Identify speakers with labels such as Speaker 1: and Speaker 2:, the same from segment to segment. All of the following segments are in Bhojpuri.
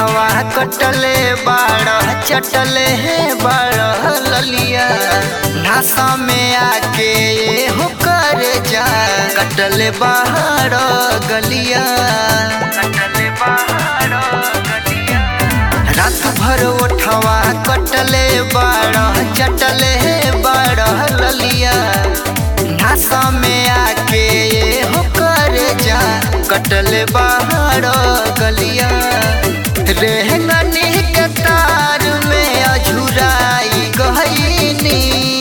Speaker 1: ओठवा कटले बाड़ चटले है बाड़ ललिया नासा में आके ये हो कर जा कटले बाहर गलिया कटले बाहर गलिया रात भर ओठवा कटले बाड़ चटले है बाड़ ललिया नासा में आके ये हो कर जा कटले बाहर गलिया रेहंगनी के तार में अझुराई गहनी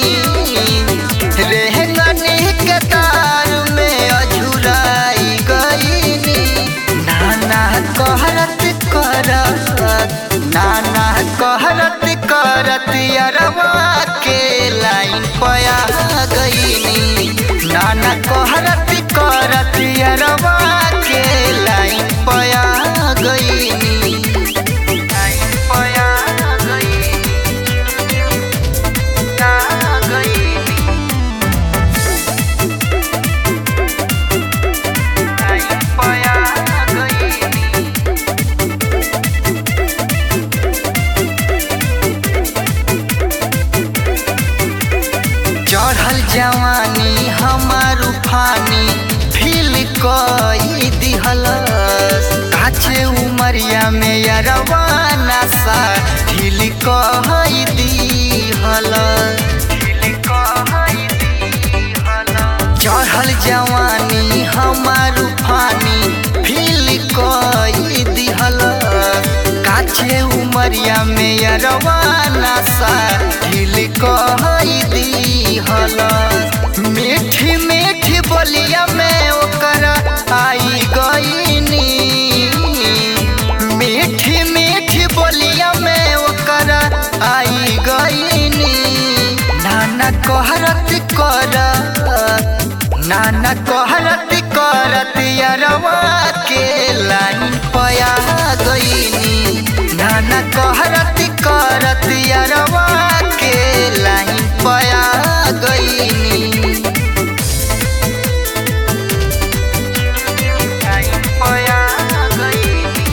Speaker 1: रेहंगनी के तार में अझुराई गईनी नाना कहरत करत नाना कहरत करत अरवा के लाइन पया गईनी नाना कहरत करत अरवा के लाइन पया गईनी लाइन पया गईनी ना गईनी लाइन पया गईनी चढ़ल जवानी हमार उफानी फील कई दिहलस काचे उमरिया में यरवाना सा ढील कई दिहलस चढ़ल जवानी हमार उफानी फील कई दिहलस काचे उमरिया में यरवाना सा ढील कई दिहलस मीठी मीठी बोलिया में ओकर आई गईनी मीठी मीठी बोलिया में ओकर आई गईनी नाना कहरत करत नाना कहरत करत यरवा के लाइन पया गईनी नाना कहरत करत यरवा के लाइन पया गईनी लाइन पया गईनी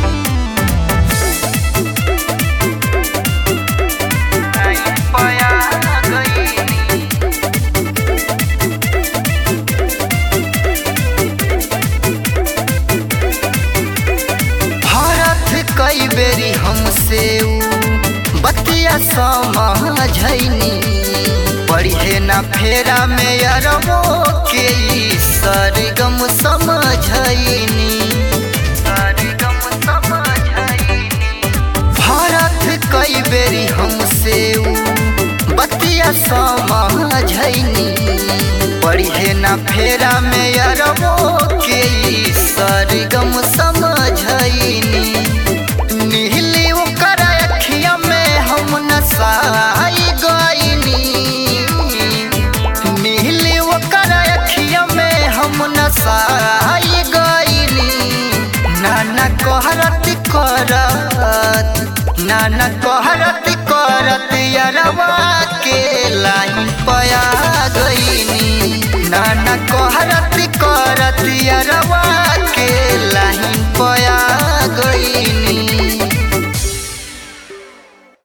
Speaker 1: लाइन पया गईनी भरत कई बेरी हमसे ऊ बतिया समझैनी पढ़े ना फेरा में अरबो के ई सरगम समझैनी सरगम समझैनी भरत कई बेरी हमसे ऊ बतिया समझैनी पढ़े ना फेरा में अरबो के ई सरगम समझैनी नीली ओकर अखिया में हम नसाई गईनी नीली ओकर अखिया में हम नसाई गईनी नाना कहरत करत नाना कहरत करत यरवा के लाइन पया गईनी नाना कहरत करत